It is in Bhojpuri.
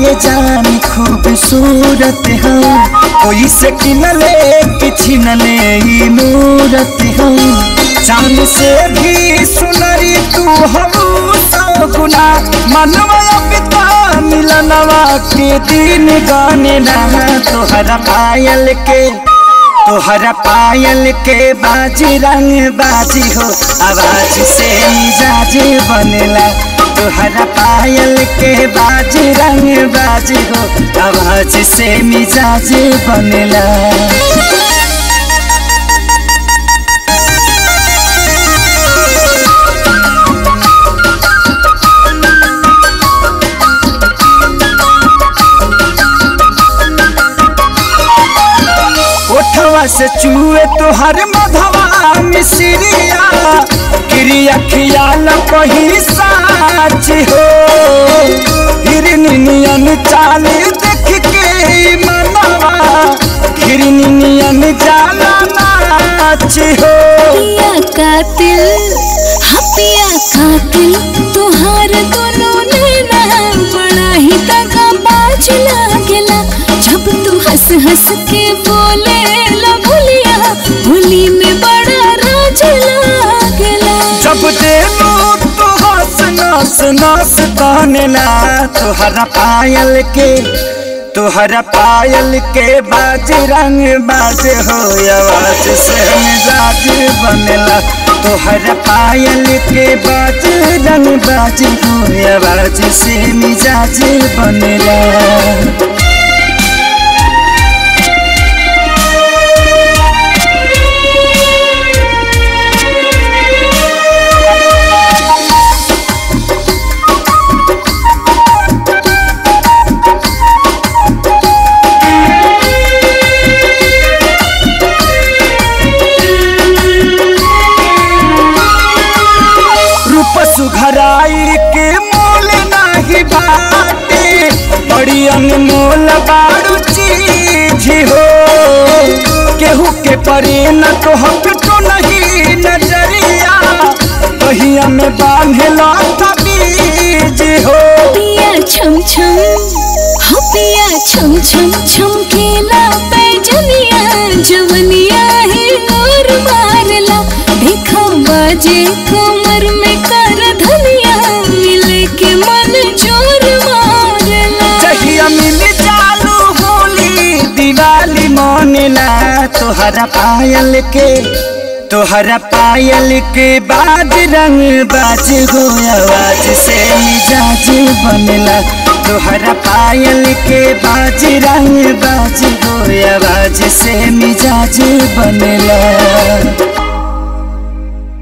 ये जान खूबसूरत हो कोई से किनले कि छिनले ई मूरत हो चांद से भी सुनरी तू हम गुना मनवा पिता मिलनवा के दिन गाने ना तोहरा पायल के तोहरा पायल के बाजी रंग बाजी हो आवाज से मिजाज बनेला तोहरा पायल के बाजी रंग बाजी हो आवाज से मिजाज बनेला ओठवा से चूहे तोहर मधवा मिसरिया क्रिया खियाल कही साच हो हिरनियन चाल देख के मनवा हिरनियन जाला नाच हो पिया कातिल हाँ पिया कातिल तुहार दोनों नैना बड़ा ही तगा बाज लागेला जब तू हंस हंस के बोले ला भुलिया भुली में बड़ा राज लागेला जब देलू तू हंस नस नस तानेला तोहरा पायल के तोहरा पायल के बाज रंग बाज हो आवाज से मिजाज बनेला तोहरा पायल के बाज रंग बाज हो आवाज से मिजाज बनेला रूप सुघराई के मोल नाही बाटे बड़ी अनमोल बारू चीज हो केहू के परे न तो हम तो नहीं नजरिया कहिया में बांधे लाता बीज हो पिया छम छम हाँ पिया छम छम छम केला पैजनिया जवनिया है और मारला देखा बाजे कमर में कर धनिया मिले के मन जोर मारला जहिया मिल चालू होली दिवाली मनेला तोहरा पायल के तोहरा पायल के बाज रंग बाज हो आवाज से मिजाज बनेला तोहरा पायल के बाज रंग बाज हो आवाज से मिजाज बनेला